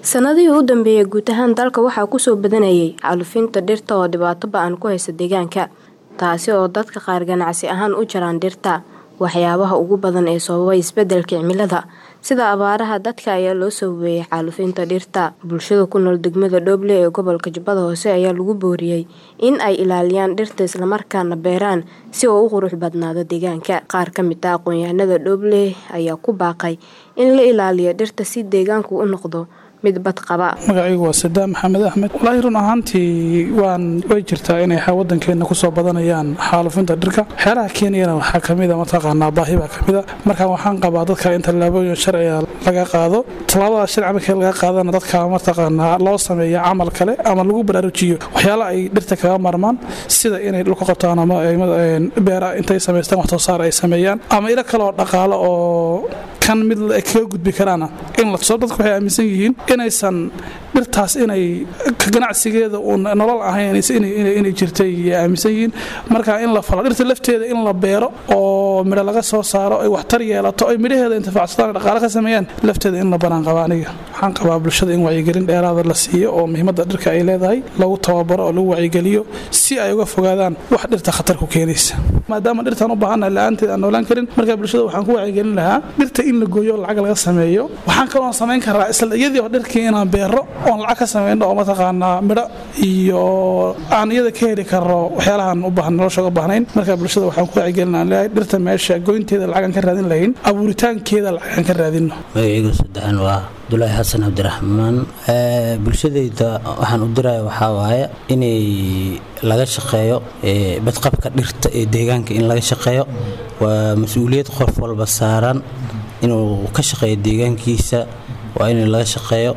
sanadihii u dambeeyay guud ahaan dalka waxaa kusoo badanayay xaalufinta dhirta oo dhibaato ba-an ku haysa deegaanka taasi oo dadka qaar ganacsi ahaan u jaraan dhirta waxyaabaha ugu badan ee sababay isbedelka cimilada sida abaaraha dadka ayaa loo sababeeyay xaalufinta dhirta bulshada ku nool degmada dhooble ee gobolka jubbada hoose ayaa lagu booriyey in ay ilaaliyaan dhirta islamarkaana beeraan si oo u qurux badnaado deegaanka qaar ka mid ah aqoon-yahanada dhooble ayaa ku baaqay in la ilaaliyo dhirta si deegaanku u noqdo mid bad qaba magacaygu waa sadaam maxamed axmed walaahi run ahaantii waan way jirtaa inay wadankeena kusoo badanayaan xaalufinta dhirka waxyaalaha keenayana waxaa kamida mataqaanaa baahi baa kamida marka waxaan qabaa dadka in tallaabooyin sharciga laga qaado tallaabada sharci markii laga qaadana dadka mataqaanaa loo sameeya camal kale ama lagu baraarujiyo waxyaala ay dhirta kaga marmaan sida inay dhulka qotaan ama beera intay samaystaan wax soo saar ay sameeyaan ama ilo kale oo dhaqaalo oo kan mid kaga gudbi karaana in la tuso dadku waxay aaminsan yihiin inaysan dhirtaas inay ganacsigeeda uun nolol ahayn inay jirtay aaminsan yihiin marka in la falo dhirta lafteeda in la beero oo midho laga soo saaro ay waxtar yeelato ay midhaheeda intifaacsadaan dhaqaale ka sameeyaan lafteeda in la banaan qaba aniga waxaan qabaa bulshada in wacyigelin dheeraada la siiyo oo muhiimadda dhirka ay leedahay lagu tababaro oo lagu wacyigeliyo si ay uga fogaadaan wax dhirta khatar ku keenaysa maadaama dhirtaan u baahannahay la-aanteed aan noolaan karin marka bulshada waxaan ku wacyigelin lahaa dhirta in la gooyo oo lacag laga sameeyo waxaan kaloo samayn karaa isla iyadii oo dhirkii inaan beero oon lacag ka samayno oo mataqaanaa midho iyo aan iyada ka heli karno waxyaalahaan u baahan nolosha uga baahnayn marka bulshada waxaan ku wacyigelin aan leeyahay dhirta meesha goynteeda lacagaan ka raadin lahayn abuuritaankeeda lacagaan ka raadinno magacaygu saddexan waa abdulaahi xasan cabdiraxmaan bulshadayda waxaan u diraya waxaa waaye inay laga shaqeeyo badqabka dhirta ee deegaanka in laga shaqeeyo waa mas-uuliyad qof walba saaran inuu ka shaqeeyo deegaankiisa waa in laga shaqeeyo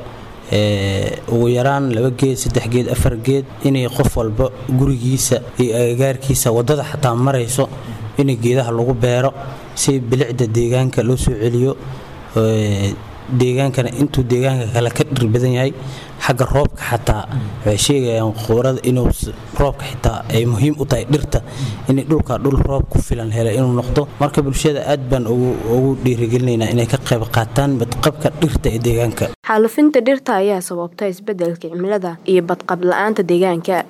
ugu yaraan laba geed saddex geed afar geed inay qof walba gurigiisa iyo agagaarkiisa wadada xataa marayso in geedaha lagu beero si bilicda deegaanka loo soo celiyo deegaankana intuu deegaanka kale ka dhir badan yahay xagga roobka xataa waxay sheegayaan quurada inuu roobka xitaa ay muhiim u tahay dhirta inay dhulka dhul roob ku filan hela inuu noqdo marka bulshada aad baan ugu dhiirigelinaynaa inay ka qayb qaataan badqabka dhirta ee deegaanka xaalufinta dhirta ayaa sababta isbedelka cimilada iyo badqab la-aanta deegaanka